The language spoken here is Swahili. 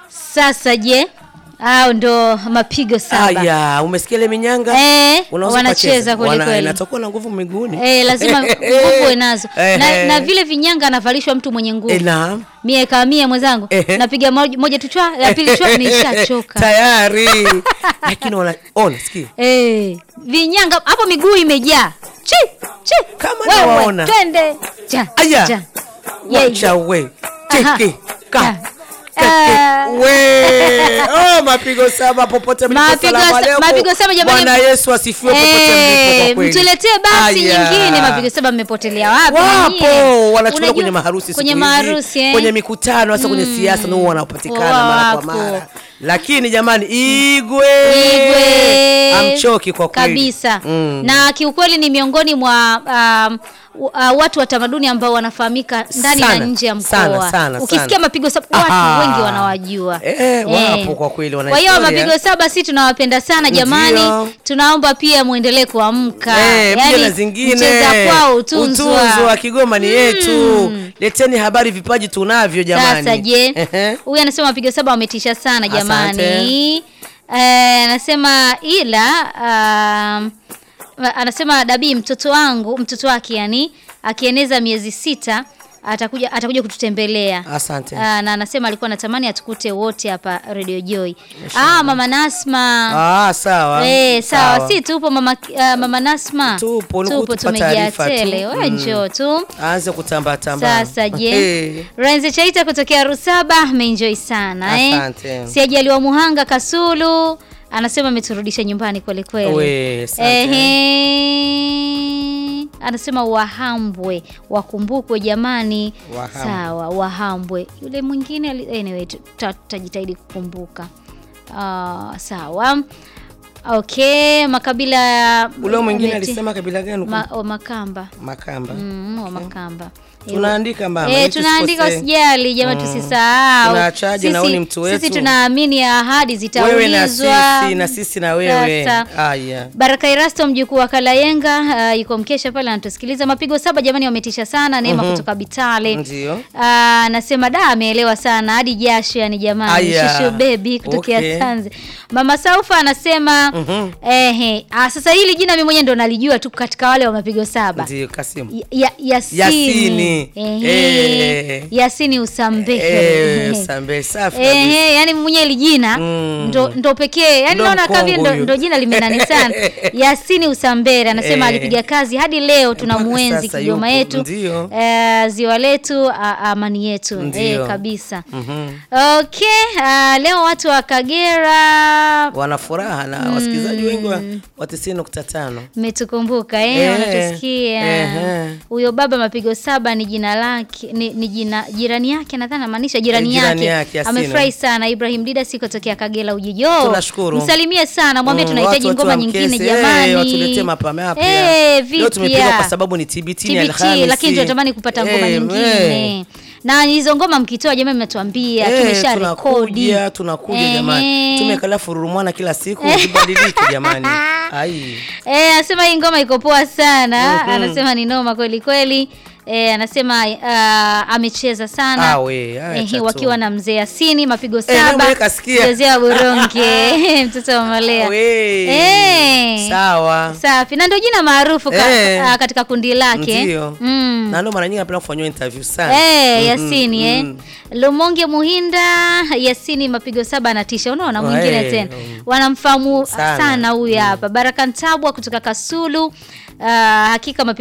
Sasa je, hao ndo mapigo saba. Aya, umesikia ile minyanga? Eh, Unaweza wanacheza ukacheza. kweli Wana- kweli. Inatakuwa na nguvu miguuni. Eh, lazima nguvu uwe nazo Eh, na, eh. na vile vinyanga anavalishwa mtu mwenye nguvu Eh, naam. mie kama mie mwenzangu Ehe. napiga moja, moja tu chwa ya pili chwa nishachoka Tayari. Lakini wana ona, sikia. eh, vinyanga hapo miguu imejaa chi chi Kama Wewe, nawaona. twende cha Aya. cha Yeye. Wacha we. Aha. Cheki. Ka. Ah. Teke. We. Oh, mapigo saba popote mlipo. Mapigo Salamu sa- alaikum. mapigo saba jamani. Bwana Yesu asifiwe popote mlipo kwa Eh, kweli. mtuletee basi Aya. nyingine mapigo saba mmepotelea wapi nyie? Wapo wanachukuliwa Unajua- kwenye maharusi kwenye siku hizi, maharusi eh? kwenye mikutano hasa kwenye siasa ndio wanapatikana mara kwa Wapo. mara. Lakini jamani Igwe. Igwe Amchoki kwa kweli. kabisa Mm. na kiukweli ni miongoni mwa um, uh, watu wa tamaduni ambao wanafahamika ndani na Sana, nje ya mkoa. sana, sana, Ukisikia sana. mapigo saba watu Aha. wengi wanawajua. Eh, wapo kwa kweli, wana Kwa hiyo historia. mapigo saba si tunawapenda sana jamani. Ndio. Tunaomba pia muendelee kuamka. Eh, pia na zingine mcheza kwao utunzwa. Utunzwa, Kigoma ni yetu. Leteni habari, vipaji tunavyo jamani. Sasa je, Ehe. huyu anasema mapigo saba wametisha sana jamani. Asante. Eh, anasema ila um, anasema Dabii mtoto wangu mtoto wake yani akieneza miezi sita atakuja atakuja kututembelea. Asante. Ah, na anasema alikuwa anatamani atukute wote hapa Radio Joy. Ah, mama Nasma. Ah, sawa. Eh, sawa. Si tupo mama ah, mama Nasma. Tupo, ni kutupa tumejaa taarifa tu. tele. Wewe Mm. njoo tu. Aanze kutamba tamba. Sasa je, Eh. Renze Chaita kutokea Rusaba ameenjoy sana eh. Asante. Siajaliwa Muhanga Kasulu anasema ameturudisha nyumbani kweli kweli. We, asante. Ehe. Anasema Wahambwe wakumbukwe jamani. Wahambwe. Sawa, Wahambwe. Yule mwingine ali- anyway tuta- tutajitahidi kukumbuka. Ah, sawa. Okay, makabila ya Ule mwingine Meti- alisema kabila gani? ma, o, Makamba. Makamba. Mm, wa Makamba. Tunaandika mama. Eh, ili tunaandika tusikose. usijali jamani, tusisahau. Tunaachaje na Sisi- wewe ni mtu wetu? Sisi tunaamini ahadi Wewe na zitaulizwa. sisi na sisi na wewe. Sasa, Aya. Baraka Irasto mjukuu wa Kalayenga uh, yuko mkesha pale anatusikiliza. Mapigo saba jamani, wametisha sana. Neema kutoka Bitale Ndio. Ah, anasema da, ameelewa sana hadi jasho, yani jamani. Aya. Shushu baby kutokea Okay. Tanze. Mama Saufa anasema ehe, ah, sasa hili jina mimi mwenyewe ndo nalijua tu katika wale wa mapigo saba. Ndio Kasimu. Ya- ya, Yasini. Yasini. Ehe. Eh. Yasini Usambehe. Eh, Sambe safi kabisa. Ehe, yani mwenye ili jina Mm. ndo, ndo pekee yani Ndo naona kama vile mkongwe ndo, huyu. ndo jina limenani sana. Yasini Usambere anasema Eh. alipiga kazi hadi leo Mpaka tunamuenzi sasa Kigoma yupo, yetu ndio. eh, ziwa letu a- amani yetu Ndio. eh, kabisa. Mhm. Okay, ah, leo watu wa Kagera Wana furaha na wasikilizaji wengi wa, wa 90.5. mmetukumbuka eh, Eh, wanatusikia. ehe. Huyo baba mapigo saba ni jina lake ni, ni jina jirani yake nadhani anamaanisha jirani, Eh, jirani yake. yake, Yasini. Amefurahi sana Ibrahim Dida sikotokea Kagera Ujijo. Tunashukuru. Msalimie sana, mwambie Mm, tunahitaji watu- watu ngoma wa nyingine Mkese, jamani. eh, watuletee mapa mapya. Eh, Leo tumepiga vipya. kwa sababu ni TBT, ni TBT, Alhamisi. lakini tunatamani kupata ngoma Eh, nyingine. eh. Na hizo ngoma mkitoa jamani mnatuambia Eh, tumesha rekodi. tunakuja tunakuja jamani, tumekala fururumwana kila siku zibadilike jamani. Ai. Eh, anasema hii ngoma iko poa sana. Anasema ni noma kweli kweli. Eh, anasema ah, amecheza sana. Ah, we, acha Eh, tu. wakiwa na mzee Yasini mapigo Eh, saba. wewe kasikia. Mzee wa Buronge, mtoto wa Malea. We. Eh. Sawa. Safi. Na ndio jina maarufu ka, Eh. ah, katika kundi lake. Ndio. Mm. Na ndio mara nyingi napenda kufanywa interview sana. Eh, Mhm, Yasini eh. mhm. Lumonge Muhinda, Yasini mapigo saba anatisha. Unaona mwingine Eh, tena. mm. Wanamfahamu Sana. sana huyu hapa. Baraka Ntabwa kutoka Kasulu. Ah, hakika mapigo